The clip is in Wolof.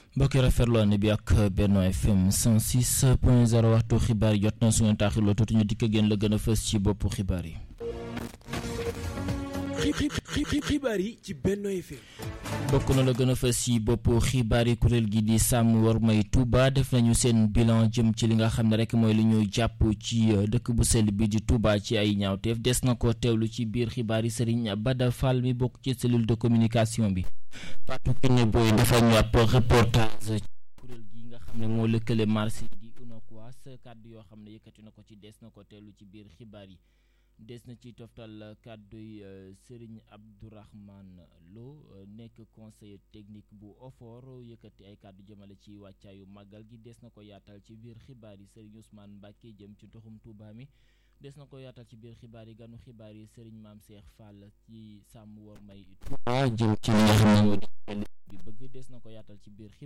mbokki rafetlu ànd bi ak Benno FM 106 point 0 waxtu xibaar yi jot na su ngeen taaxirloo tuuti ñu dikk génn la gën a fës ci boppu xibaar yi. xibaar yi ci Benno FM. bokk na la gën a fës ci boppu xibaar yi kuréel gi di sàmm war may Touba def nañu seen bilan jëm ci li nga xam ne rek mooy li ñu jàpp ci dëkk bu sell bi di Touba ci ay ñaawteef des na ko teewlu ci biir xibaar yi Serigne Bada Fall mi bokk ci cellule de communication bi. Fatou Kiné Boy dafa ñu ab reportage ci kuréel gi nga xam ne moo lëkkale marché di UNACOIS kàddu yoo xam ne yëkkati na ko ci des na ko teewlu ci biir xibaar yi. des na ci toftal kàdduy Serigne Abdourahmane Lo nekk conseiller technique bu OFOR yëkkati ay kàddu jëmale ci wàccaayu màggal gi des na ko yaatal ci biir xibaar yi Serigne Ousmane Mbacke jëm ci ndoxum Touba mi des na ko yaatal ci biir xibaar yi ganu xibaar yi Serigne Maam Cheikh Fall ci sàmm war may Touba jëm ci li nga xam ne moo di bi bëgg des na ko yaatal ci biir